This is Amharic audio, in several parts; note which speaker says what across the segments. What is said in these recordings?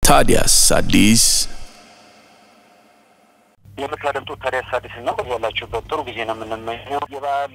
Speaker 1: ታዲያስ አዲስ
Speaker 2: የምታደምጡት ታዲያስ አዲስ ነው። ያላችሁበት ጥሩ ጊዜ ነው የምንመኘው። የበዓል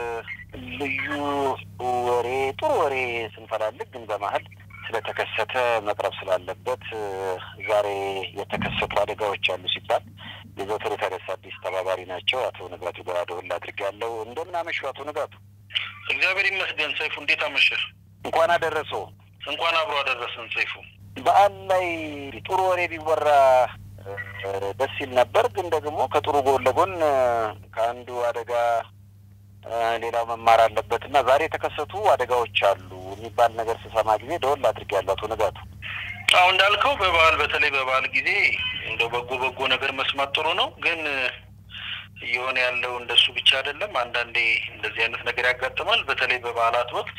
Speaker 2: ልዩ ወሬ ጥሩ ወሬ ስንፈላልግ ግን በመሀል ስለተከሰተ መቅረብ ስላለበት ዛሬ የተከሰቱ አደጋዎች አሉ ሲባል የዘወትር ታዲያስ አዲስ ተባባሪ ናቸው አቶ ንጋቱ ጋር ደውል አድርጌያለሁ። እንደምን አመሹ አቶ ንጋቱ?
Speaker 3: እግዚአብሔር ይመስገን። ሰይፉ እንዴት አመሸህ?
Speaker 2: እንኳን አደረሰው።
Speaker 3: እንኳን አብሮ አደረሰን ሰይፉ።
Speaker 2: በዓል ላይ ጥሩ ወሬ ቢወራ ደስ ይል ነበር። ግን ደግሞ ከጥሩ ጎን ለጎን ከአንዱ አደጋ ሌላው መማር አለበት እና ዛሬ የተከሰቱ አደጋዎች አሉ የሚባል ነገር ስሰማ ጊዜ ደወል አድርጌያለሁ አቶ ንጋቱ።
Speaker 3: አሁ እንዳልከው በበዓል በተለይ በበዓል ጊዜ እንደው በጎ በጎ ነገር መስማት ጥሩ ነው። ግን እየሆነ ያለው እንደሱ ብቻ አይደለም። አንዳንዴ እንደዚህ አይነት ነገር ያጋጥማል። በተለይ በበዓላት ወቅት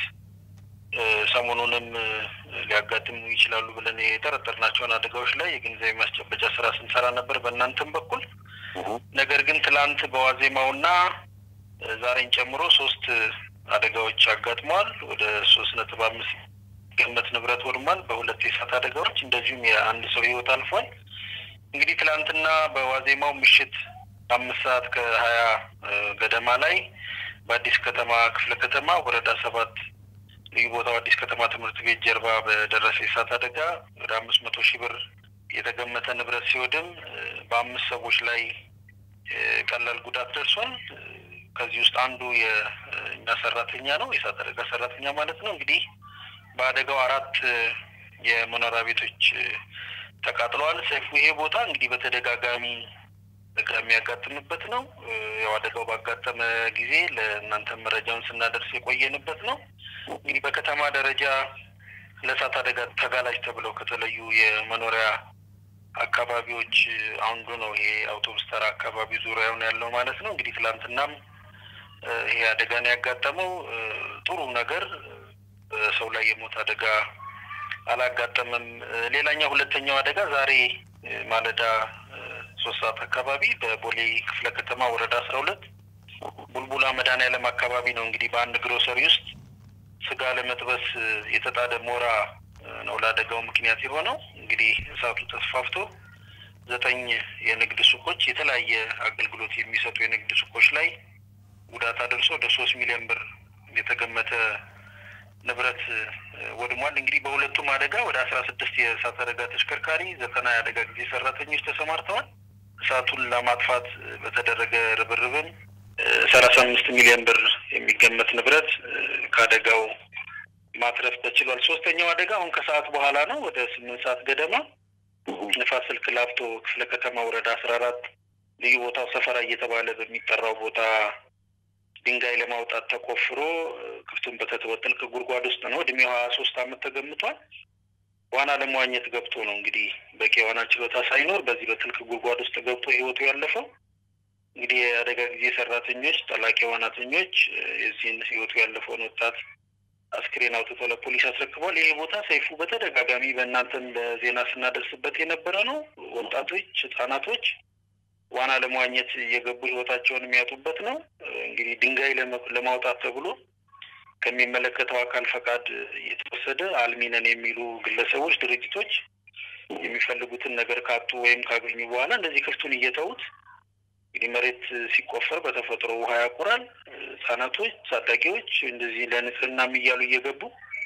Speaker 3: ሰሞኑንም ሊያጋጥሙ ይችላሉ ብለን የጠረጠርናቸውን አደጋዎች ላይ የግንዛቤ ማስጨበጫ ስራ ስንሰራ ነበር በእናንተም በኩል። ነገር ግን ትላንት በዋዜማውና ዛሬን ጨምሮ ሶስት አደጋዎች አጋጥመዋል። ወደ ሶስት ነጥብ አምስት ገመት ንብረት ወድሟል በሁለት የእሳት አደጋዎች፣ እንደዚሁም የአንድ ሰው ህይወት አልፏል። እንግዲህ ትላንትና በዋዜማው ምሽት አምስት ሰዓት ከሀያ ገደማ ላይ በአዲስ ከተማ ክፍለ ከተማ ወረዳ ሰባት ልዩ ቦታው አዲስ ከተማ ትምህርት ቤት ጀርባ በደረሰ የእሳት አደጋ ወደ አምስት መቶ ሺህ ብር የተገመተ ንብረት ሲወድም በአምስት ሰዎች ላይ ቀላል ጉዳት ደርሷል። ከዚህ ውስጥ አንዱ የእኛ ሰራተኛ ነው፣ የእሳት አደጋ ሰራተኛ ማለት ነው። እንግዲህ በአደጋው አራት የመኖሪያ ቤቶች ተቃጥለዋል። ሰይፉ ይሄ ቦታ እንግዲህ በተደጋጋሚ የሚያጋጥምበት ነው። ያው አደጋው ባጋጠመ ጊዜ ለእናንተ መረጃውን ስናደርስ የቆየንበት ነው። እንግዲህ በከተማ ደረጃ ለእሳት አደጋ ተጋላጭ ተብለው ከተለዩ የመኖሪያ አካባቢዎች አንዱ ነው ይሄ አውቶቡስ ተራ አካባቢ ዙሪያውን ያለው ማለት ነው። እንግዲህ ትላንትናም ይሄ አደጋ ነው ያጋጠመው። ጥሩ ነገር ሰው ላይ የሞት አደጋ አላጋጠመም። ሌላኛው ሁለተኛው አደጋ ዛሬ ማለዳ ሶስት ሰዓት አካባቢ በቦሌ ክፍለ ከተማ ወረዳ አስራ ሁለት ቡልቡላ መድኃኔዓለም አካባቢ ነው እንግዲህ በአንድ ግሮሰሪ ውስጥ ስጋ ለመጥበስ የተጣደ ሞራ ነው ለአደጋው ምክንያት የሆነው። እንግዲህ እሳቱ ተስፋፍቶ ዘጠኝ የንግድ ሱቆች የተለያየ አገልግሎት የሚሰጡ የንግድ ሱቆች ላይ ጉዳት አድርሶ ወደ ሶስት ሚሊዮን ብር የተገመተ ንብረት ወድሟል። እንግዲህ በሁለቱም አደጋ ወደ አስራ ስድስት የእሳት አደጋ ተሽከርካሪ፣ ዘጠና የአደጋ ጊዜ ሰራተኞች ተሰማርተዋል። እሳቱን ለማጥፋት በተደረገ ርብርብን ሰላሳ አምስት ሚሊዮን ብር የሚገመት ንብረት ከአደጋው ማትረፍ ተችሏል። ሶስተኛው አደጋ አሁን ከሰዓት በኋላ ነው። ወደ ስምንት ሰዓት ገደማ ንፋስ ስልክ ላፍቶ ክፍለ ከተማ ወረዳ አስራ አራት ልዩ ቦታው ሰፈራ እየተባለ በሚጠራው ቦታ ድንጋይ ለማውጣት ተቆፍሮ ክፍቱን በተተወ ጥልቅ ጉድጓድ ውስጥ ነው። እድሜው ሀያ ሶስት አመት ተገምቷል። ዋና ለመዋኘት ገብቶ ነው እንግዲህ በቂ የዋና ችሎታ ሳይኖር በዚህ በጥልቅ ጉድጓድ ውስጥ ገብቶ ህይወቱ ያለፈው። እንግዲህ የአደጋ ጊዜ ሰራተኞች፣ ጠላቂ ዋናተኞች የዚህን ህይወቱ ያለፈውን ወጣት አስክሬን አውጥቶ ለፖሊስ አስረክቧል። ይሄ ቦታ ሰይፉ በተደጋጋሚ በእናንተም ለዜና ስናደርስበት የነበረ ነው። ወጣቶች፣ ህጻናቶች ዋና ለመዋኘት እየገቡ ህይወታቸውን የሚያጡበት ነው። እንግዲህ ድንጋይ ለማውጣት ተብሎ ከሚመለከተው አካል ፈቃድ እየተወሰደ አልሚነን የሚሉ ግለሰቦች፣ ድርጅቶች የሚፈልጉትን ነገር ካጡ ወይም ካገኙ በኋላ እንደዚህ ክፍቱን እየተዉት እንግዲህ መሬት ሲቆፈር በተፈጥሮ ውሃ ያቁራል። ህጻናቶች፣ ታዳጊዎች እንደዚህ ለንጽህናም እያሉ እየገቡ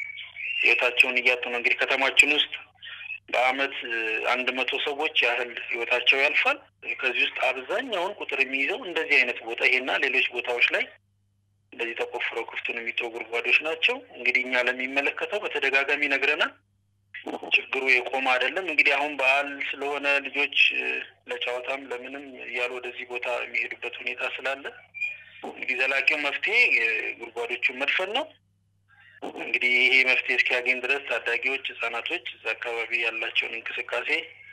Speaker 3: ህይወታቸውን እያጡ ነው። እንግዲህ ከተማችን ውስጥ በአመት አንድ መቶ ሰዎች ያህል ህይወታቸው ያልፋል። ከዚህ ውስጥ አብዛኛውን ቁጥር የሚይዘው እንደዚህ አይነት ቦታ ይሄና ሌሎች ቦታዎች ላይ እንደዚህ ተቆፍረው ክፍቱን የሚተው ጉድጓዶች ናቸው። እንግዲህ እኛ ለሚመለከተው በተደጋጋሚ ነግረናል። ችግሩ የቆመ አይደለም። እንግዲህ አሁን በዓል ስለሆነ ልጆች ለጨዋታም ለምንም እያሉ ወደዚህ ቦታ የሚሄዱበት ሁኔታ ስላለ እንግዲህ ዘላቂው መፍትሄ ጉድጓዶቹን መድፈን ነው። እንግዲህ ይሄ መፍትሄ እስኪያገኝ ድረስ ታዳጊዎች፣ ህጻናቶች እዛ አካባቢ ያላቸውን እንቅስቃሴ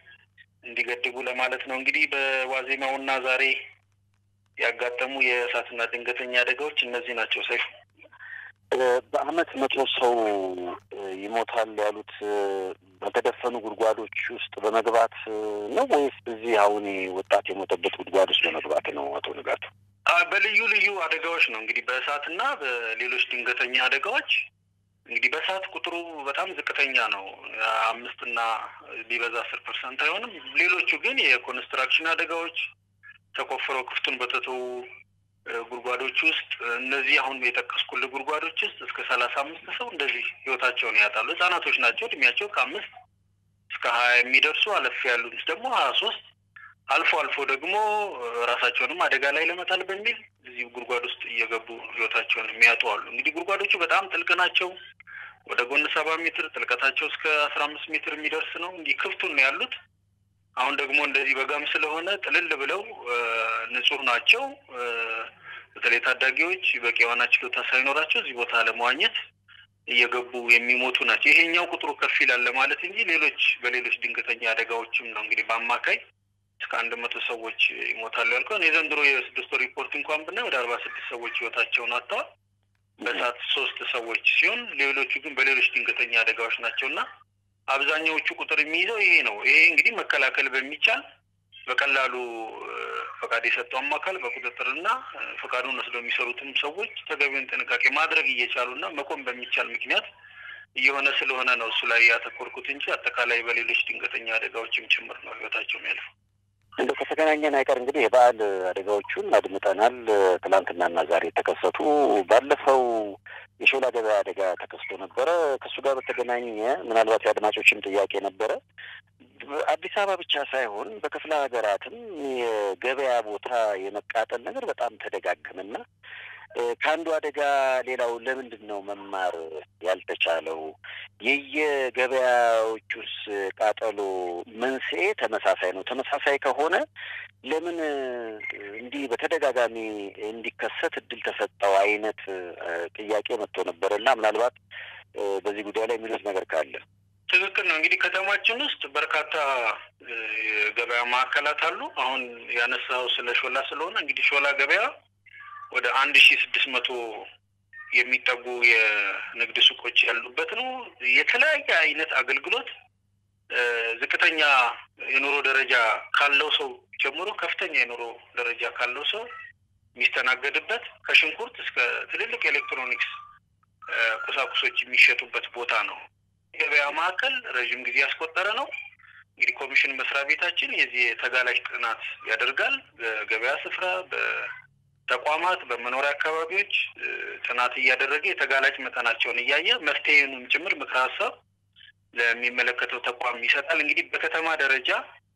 Speaker 3: እንዲገድቡ ለማለት ነው። እንግዲህ በዋዜማውና ዛሬ ያጋጠሙ የእሳትና ድንገተኛ አደጋዎች እነዚህ ናቸው። ሰይፉ
Speaker 2: በአመት መቶ ሰው ይሞታል ያሉት በተደፈኑ ጉድጓዶች ውስጥ በመግባት ነው ወይስ እዚህ አሁን ወጣት የሞተበት ጉድጓድ ውስጥ በመግባት ነው? አቶ ንጋቱ
Speaker 3: በልዩ ልዩ አደጋዎች ነው እንግዲህ በእሳትና በሌሎች ድንገተኛ አደጋዎች እንግዲህ በሰዓት ቁጥሩ በጣም ዝቅተኛ ነው። አምስትና ቢበዛ አስር ፐርሰንት አይሆንም። ሌሎቹ ግን የኮንስትራክሽን አደጋዎች ተቆፍረው ክፍቱን በተተዉ ጉድጓዶች ውስጥ እነዚህ አሁን የጠቀስኩልህ ጉድጓዶች ውስጥ እስከ ሰላሳ አምስት ሰው እንደዚህ ህይወታቸውን ያጣሉ። ህጻናቶች ናቸው። እድሜያቸው ከአምስት እስከ ሀያ የሚደርሱ አለፍ ያሉት ደግሞ ሀያ ሶስት አልፎ አልፎ ደግሞ ራሳቸውንም አደጋ ላይ ለመጣል በሚል እዚህ ጉድጓድ ውስጥ እየገቡ ህይወታቸውን የሚያጡ አሉ። እንግዲህ ጉድጓዶቹ በጣም ጥልቅ ናቸው። ወደ ጎን ሰባ ሜትር ጥልቀታቸው እስከ አስራ አምስት ሜትር የሚደርስ ነው። እንዲህ ክፍቱን ነው ያሉት። አሁን ደግሞ እንደዚህ በጋም ስለሆነ ጥልል ብለው ንጹህ ናቸው። በተለይ ታዳጊዎች በቂ የዋና ችሎታ ሳይኖራቸው እዚህ ቦታ ለመዋኘት እየገቡ የሚሞቱ ናቸው። ይሄኛው ቁጥሩ ከፍ ይላል ለማለት እንጂ ሌሎች በሌሎች ድንገተኛ አደጋዎችም ነው እንግዲህ በአማካይ እስከ አንድ መቶ ሰዎች ይሞታሉ ያልከውን የዘንድሮ የስድስት ወር ሪፖርት እንኳን ብናይ ወደ አርባ ስድስት ሰዎች ህይወታቸውን አጥተዋል። በሰዓት ሶስት ሰዎች ሲሆን ሌሎቹ ግን በሌሎች ድንገተኛ አደጋዎች ናቸው እና አብዛኛዎቹ ቁጥር የሚይዘው ይሄ ነው። ይሄ እንግዲህ መከላከል በሚቻል በቀላሉ ፈቃድ የሰጠው አማካል በቁጥጥርና ፈቃዱን ወስደው የሚሰሩትም ሰዎች ተገቢውን ጥንቃቄ ማድረግ እየቻሉና መቆም በሚቻል ምክንያት እየሆነ ስለሆነ ነው እሱ ላይ ያተኮርኩት እንጂ አጠቃላይ በሌሎች ድንገተኛ አደጋዎችም ጭምር ነው ህይወታቸው የሚያልፈው።
Speaker 2: እንደ ከተገናኘን አይቀር እንግዲህ የበዓል አደጋዎቹን አድምጠናል። ትላንትናና ዛሬ የተከሰቱ ባለፈው የሾላ ገበያ አደጋ ተከስቶ ነበረ። ከእሱ ጋር በተገናኘ ምናልባት የአድማጮችም ጥያቄ ነበረ። አዲስ አበባ ብቻ ሳይሆን በክፍለ ሀገራትም የገበያ ቦታ የመቃጠል ነገር በጣም ተደጋገመና ከአንዱ አደጋ ሌላው ለምንድን ነው መማር ያልተቻለው? የየገበያዎቹስ ቃጠሎ መንስኤ ተመሳሳይ ነው? ተመሳሳይ ከሆነ ለምን እንዲህ በተደጋጋሚ እንዲከሰት እድል ተሰጠው አይነት ጥያቄ መጥቶ ነበር እና ምናልባት በዚህ ጉዳይ ላይ የሚሉት ነገር ካለ
Speaker 3: ትክክል ነው። እንግዲህ ከተማችን ውስጥ በርካታ የገበያ ማዕከላት አሉ። አሁን ያነሳው ስለ ሾላ ስለሆነ እንግዲህ ሾላ ገበያ ወደ አንድ ሺ ስድስት መቶ የሚጠጉ የንግድ ሱቆች ያሉበት ነው። የተለያየ አይነት አገልግሎት ዝቅተኛ የኑሮ ደረጃ ካለው ሰው ጀምሮ ከፍተኛ የኑሮ ደረጃ ካለው ሰው የሚስተናገድበት ከሽንኩርት እስከ ትልልቅ ኤሌክትሮኒክስ ቁሳቁሶች የሚሸጡበት ቦታ ነው። የገበያ ማዕከል ረዥም ጊዜ ያስቆጠረ ነው። እንግዲህ ኮሚሽን መስሪያ ቤታችን የዚህ ተጋላጭ ጥናት ያደርጋል። በገበያ ስፍራ፣ በተቋማት፣ በመኖሪያ አካባቢዎች ጥናት እያደረገ የተጋላጭ መጠናቸውን እያየ መፍትሄንም ጭምር ምክረ ሀሳብ ለሚመለከተው ተቋም ይሰጣል። እንግዲህ በከተማ ደረጃ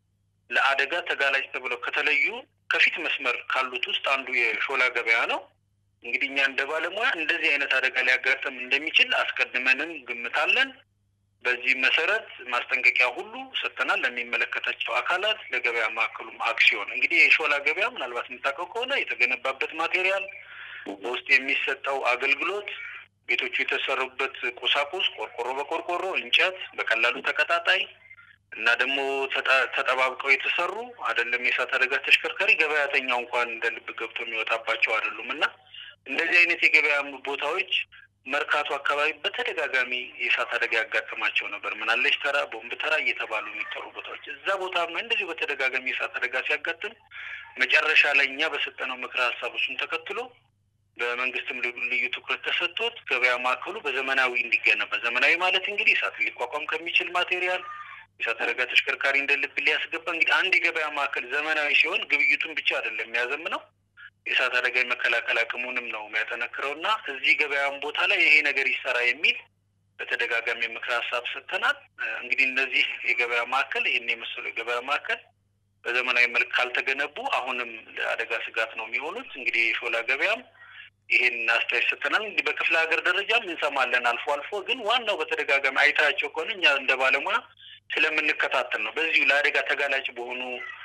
Speaker 3: ለአደጋ ተጋላጭ ተብለው ከተለዩ ከፊት መስመር ካሉት ውስጥ አንዱ የሾላ ገበያ ነው። እንግዲህ እኛ እንደ ባለሙያ እንደዚህ አይነት አደጋ ሊያጋጥም እንደሚችል አስቀድመንም ግምታለን። በዚህ መሰረት ማስጠንቀቂያ ሁሉ ሰጥተናል ለሚመለከታቸው አካላት፣ ለገበያ ማዕከሉም አክሲዮን። እንግዲህ የሾላ ገበያ ምናልባት የምታውቀው ከሆነ የተገነባበት ማቴሪያል፣ በውስጥ የሚሰጠው አገልግሎት፣ ቤቶቹ የተሰሩበት ቁሳቁስ ቆርቆሮ በቆርቆሮ እንጨት፣ በቀላሉ ተቀጣጣይ እና ደግሞ ተጠባብቀው የተሰሩ አይደለም። የእሳት አደጋ ተሽከርካሪ ገበያተኛው እንኳን እንደ ልብ ገብቶ የሚወጣባቸው አይደሉም እና እንደዚህ አይነት የገበያ ቦታዎች መርካቶ አካባቢ በተደጋጋሚ የእሳት አደጋ ያጋጥማቸው ነበር። ምናለሽ ተራ፣ ቦምብ ተራ እየተባሉ የሚጠሩ ቦታዎች እዛ ቦታ እንደዚሁ በተደጋጋሚ የእሳት አደጋ ሲያጋጥም መጨረሻ ላይ እኛ በሰጠነው ምክረ ሀሳብ እሱን ተከትሎ በመንግስትም ልዩ ትኩረት ተሰጥቶት ገበያ ማዕከሉ በዘመናዊ እንዲገነባ ዘመናዊ ማለት እንግዲህ እሳት ሊቋቋም ከሚችል ማቴሪያል የእሳት አደጋ ተሽከርካሪ እንደ ልብ ሊያስገባ እንግዲህ አንድ የገበያ ማዕከል ዘመናዊ ሲሆን ግብይቱን ብቻ አይደለም የሚያዘምነው የእሳት አደጋ የመከላከል አቅሙንም ነው የሚያጠነክረው እና እዚህ ገበያም ቦታ ላይ ይሄ ነገር ይሰራ የሚል በተደጋጋሚ ምክረ ሀሳብ ሰጥተናል። እንግዲህ እነዚህ የገበያ ማዕከል ይህን የመሰሉ የገበያ ማዕከል በዘመናዊ መልክ ካልተገነቡ አሁንም ለአደጋ ስጋት ነው የሚሆኑት። እንግዲህ የሾላ ገበያም ይሄን አስተያየት ሰጥተናል። እንግዲህ በክፍለ ሀገር ደረጃም እንሰማለን አልፎ አልፎ። ግን ዋናው በተደጋጋሚ አይታቸው ከሆነ እኛ እንደ ባለሙያ ስለምንከታተል ነው። በዚሁ ለአደጋ ተጋላጭ በሆኑ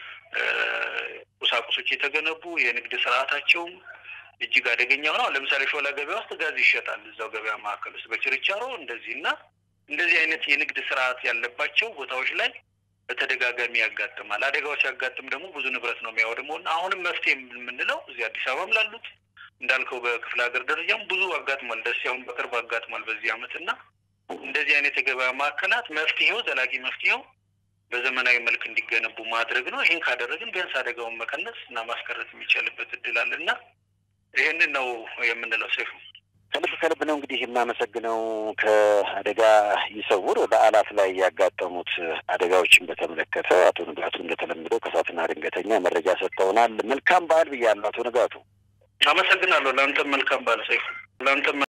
Speaker 3: ቁሳቁሶች የተገነቡ የንግድ ስርዓታቸውም እጅግ አደገኛ ሆነው ለምሳሌ ሾላ ገበያ ውስጥ ጋዝ ይሸጣል። እዛው ገበያ ማዕከል ውስጥ በችርቻሮ እንደዚህ እና እንደዚህ አይነት የንግድ ስርዓት ያለባቸው ቦታዎች ላይ በተደጋጋሚ ያጋጥማል። አደጋዎች ሲያጋጥም ደግሞ ብዙ ንብረት ነው የሚያወድመው እና አሁንም መፍትሄ የምንለው እዚህ አዲስ አበባም ላሉት እንዳልከው በክፍለ ሀገር ደረጃም ብዙ አጋጥሟል። ደስ አሁን በቅርብ አጋጥሟል በዚህ አመት እና እንደዚህ አይነት የገበያ ማዕከላት መፍትሄው ዘላቂ መፍትሄው በዘመናዊ መልክ እንዲገነቡ ማድረግ ነው። ይህን ካደረግን ቢያንስ አደጋውን መቀነስ እና ማስቀረት የሚቻልበት እድል አለ እና ይህንን ነው የምንለው። ሴፉ
Speaker 2: ከልብ ከልብ ነው እንግዲህ የማመሰግነው። ከአደጋ ይሰውር በዓላት ላይ ያጋጠሙት አደጋዎችን በተመለከተ አቶ ንጋቱ እንደተለመደው ከእሳትና ድንገተኛ መረጃ ሰጥተውናል። መልካም በዓል ብያለሁ አቶ ንጋቱ።
Speaker 3: አመሰግናለሁ። ለአንተም መልካም በዓል ሰይፉ። ለአንተም